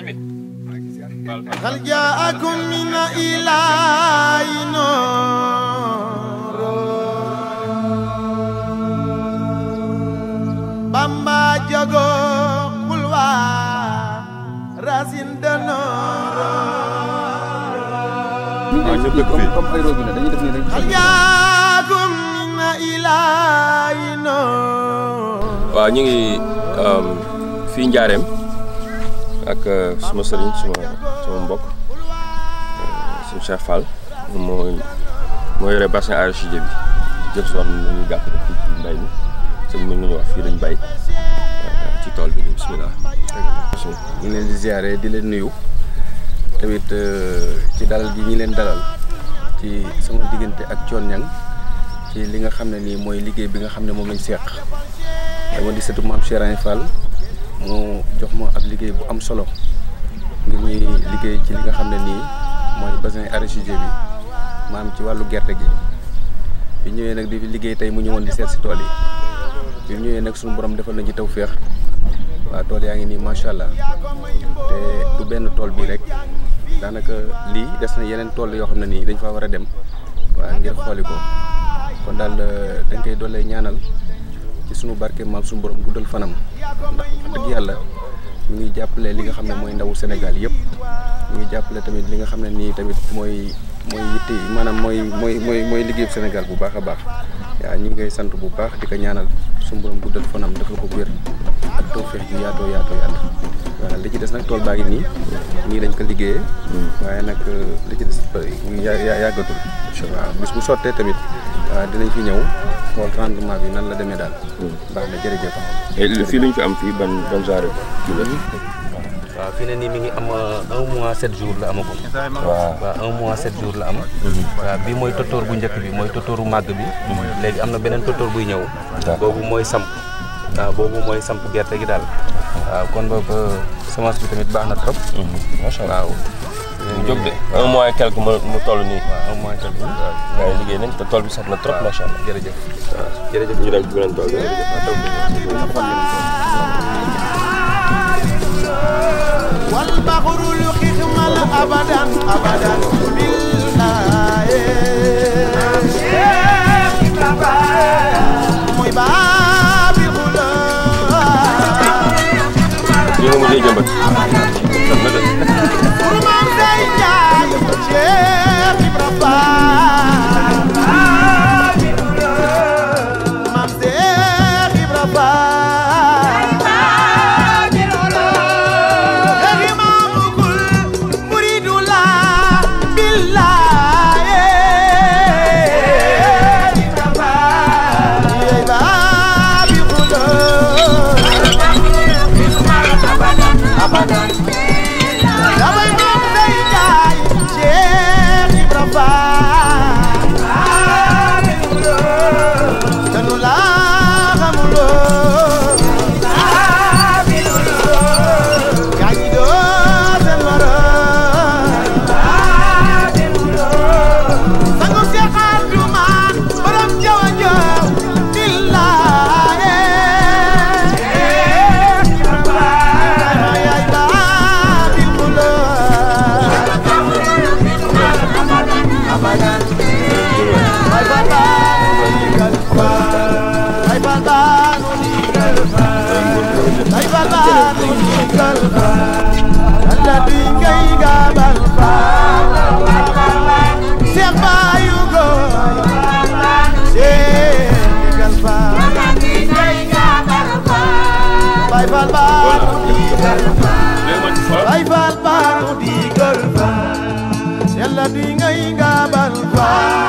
هل جاءكم من إله نور بامبا جاغو قلوا راسين دنور waaw ñëpp dëkk fii comme ay robinet dañuy def nii rek. هل جاءكم من إله نور waaw ñu ngi fii Njaareem ak suma sëriñ suma suma mbokk suñu Cheikh Fall moom moo moo yore bassin arachidier bi jël si woon ñu gàtt rek fii ci mbay mi sëñ mën nañu wax fii lañ bay ci tool bi nii bisimilah. ñu ngi leen di ziare di leen nuyu tamit ci dalal gi ñi leen dalal ci sama diggante ak Thione Niang ci li nga xam ne nii mooy liggéey bi nga xam ne moom lañ seq dama di sëtu maam Cheikh Ibra Fall mu jox ma ab liggéey bu am solo ngir ñuy liggéey ci li nga xam ne nii mooy bassin arachidier bi maam ci wàllu gerte gi bi ñëwee nag di fi liggéey tey mu ñëwoon di seet si tool yi bi ñu ñëwee nag suñu borom defal na ci tawféex waaw tool yaa ngi nii macha allah te du benn tool bii rek daanaka lii des na yeneen tool yoo xam ne nii dañ fa war a dem waaw ngir xooli ko kon daal dañ koy doolee ñaanal ci sunu barke maam suñu borom guddal fanam ndax wax dëgg yàlla ñu ngi jàppale li nga xam ne mooy ndawu Sénégal yëpp ñu ngi jàppale tamit li nga xam ne nii tamit mooy mooy yitte yi maanaam mooy mooy mooy mooy liggéeyu Sénégal bu baax a baax waaw ñu ngi koy sant bu baax di ko ñaanal suñu borom guddal fanam dafa ko wér ak tawfeex ju yaatoo yaatoo yaatu waaw li ci des nag tool baa ngi nii nii lañ ko liggéeyee waaye nag li ci des yàggatul waaw bis bu sottee tamit waaw dinañ fi ñëw xool rendement bi nan la demee daal baax na jërëjëf fii luñ fi am fii ban ban genre kii la. waaw fii ne nii mi ngi am un mois sept jours la amagum. waaw waaw un mois sept jours la am. waaw bii mooy totóor bu njëkk bi mooy totooru màgg bi. léegi am na beneen totóor buy ñëw. boobu mooy samp. waaw boobu mooy samp gerte gi daal. waaw kon boobu semence bi tamit baax na trop. macha allah waaw. mu jóg de un mois et quelque mu mu toll nii. waaw un mois quelque waaw. gars yi liggéey nañ te tool bi sax na trop macha allah. jërëjëf. waaw jërëjëf. ñu dem ci beneen tool bi. والبحر يخمل ابدا ابدا بالله موي باب الغلام ñu ngi mujjee jëmbat. xam na de. ورمان زي جاي شيخ ابراهيم مام شيخ ابراهيم يا إمام كل مريد لا بالله يا باب الغلام damay moom day jaay Cheikh Ibra Fall danu laa xamuloo gaa ñi doo seen morom sangu Cheikh Abdoumane borom jawa jaw billaahi yaay baabil Bye bye bye. Ay fal baanu di gol fa Yàlla di ngay nga bal fa